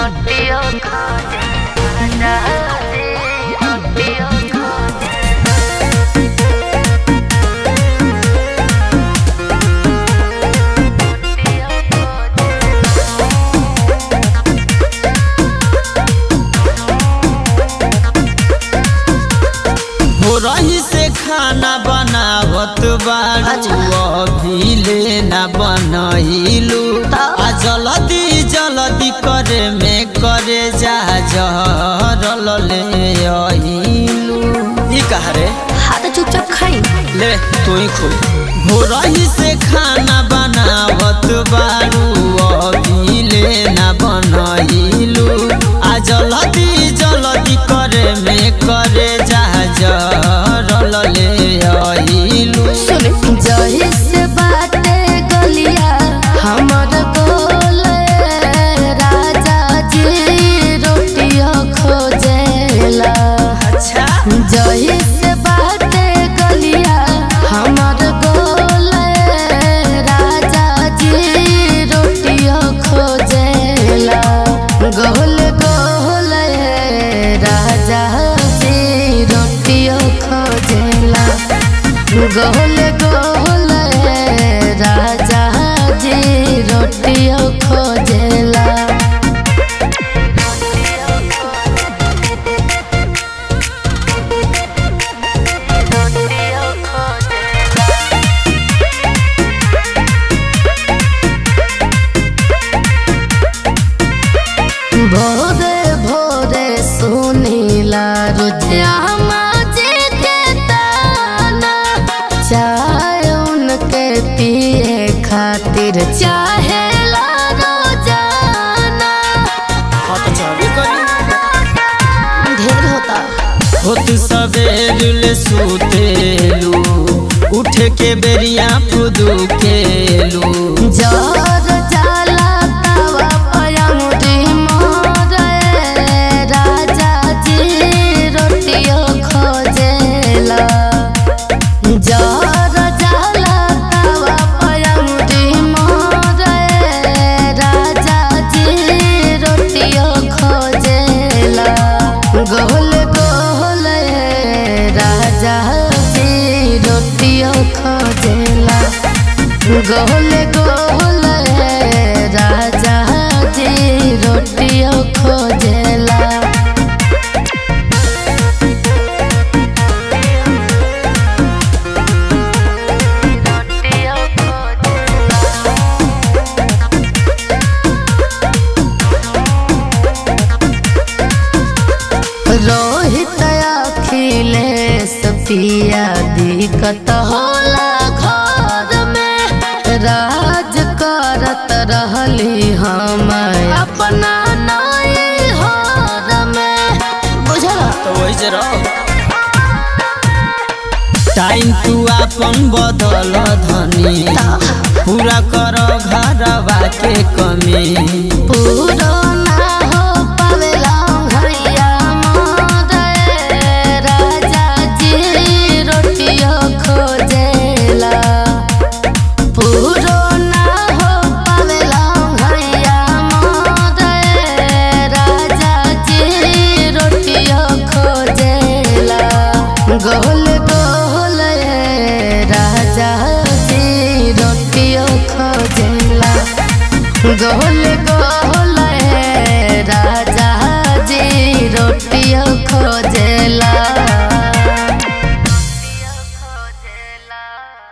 रोटियों खाते राजा जी रोटियों खाते रोटियों खाते हो रही से खाना बनावत बारू अभी ले ना बनैलू आ जल्दी जल्दी करे में करे जा जरल ले अइलू ई कहा रे हाथ चुपचाप खाई ले तू ही खोल हो रही से खाना बनावत बारू अभी ले ना बनैलू आ जल्दी जल्दी करे में करे जा जरल ले अइलू सुन जही से बाटे गलिया हमर गोल राजा जी रोटियों खोजेला अच्छा जही से बाटे गलिया हमर गोल राजा जी रोटियों खोजेला गोल गोल राजा जी रोटियों खोजेला गोल गोल राजा जी रोटियों खोजेला भोरे भोरे सुनीला रुद्रामा जी के ताना चाय उनके पिए खातिर चाहे ला रोजाना हाँ तो चाबी करी ढेर होता होत सवेर ले सुतेलू उठ के बेरिया फुदू केलू जर जाला तवा पयमुरी मोरे राजा जी रोटियो खोजेला जर जाला तवा पयमुरी मोरे राजा जी रोटियो खोजेला गोल गोल राजा जी रोटियो खोजेला गोल गोल राजा जी रोटियों खोजेला रोहित अखिलेश पिया दिक्कत होला घर में राज करत रहली हम अपना नई हर में बुझला तो वही से रहो टाइम तू अपन बदल धनी पूरा कर घरवा के कमी पूरो ना हो पावेला घरिया मोरे राजा जी रोटियों खोजेला पूरो ना हो पावेला घरिया मोरे राजा जी रोटियों खोजेला गोल गोल राजा जी रोटियों खोजेला गोल गोल